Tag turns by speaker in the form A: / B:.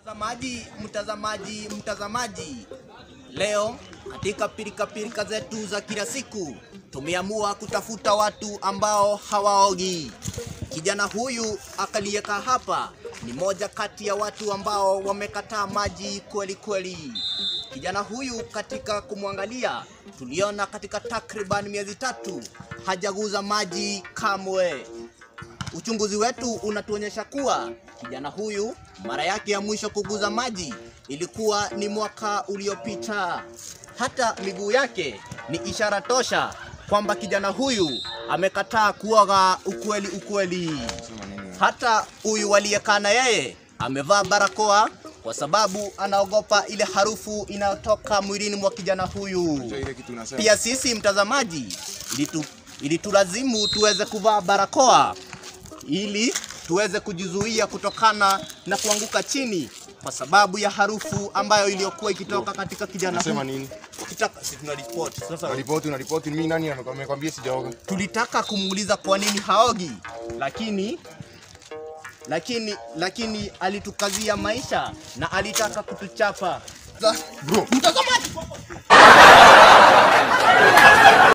A: Mtazamaji, mtazamaji, mtazamaji, leo katika pirika pirika zetu za kila siku tumeamua kutafuta watu ambao hawaogi. Kijana huyu akaliyeka hapa ni moja kati ya watu ambao wamekataa maji kweli kweli. Kijana huyu katika kumwangalia, tuliona katika takriban miezi tatu hajaguza maji kamwe. Uchunguzi wetu unatuonyesha kuwa kijana huyu mara yake ya mwisho kuguza maji ilikuwa ni mwaka uliopita. Hata miguu yake ni ishara tosha kwamba kijana huyu amekataa kuoga ukweli ukweli. Hata huyu aliyekaa na yeye amevaa barakoa kwa sababu anaogopa ile harufu inayotoka mwilini mwa kijana huyu.
B: ile kitu unasema.
A: Pia sisi mtazamaji, ilitu, ilitulazimu tuweze kuvaa barakoa ili tuweze kujizuia kutokana na kuanguka chini kwa sababu ya harufu ambayo iliyokuwa ikitoka katika kijana
B: Unasema
A: huyu.
B: nini?
A: Ukitaka si tuna report. Sasa
B: Unaripoti, unaripoti mimi nani ame- amekwambia sijaoga?
A: tulitaka kumuuliza kwa nini haogi, lakini lakini lakini alitukazia maisha na alitaka kutuchapa.
B: Bro,
A: Mtazamaji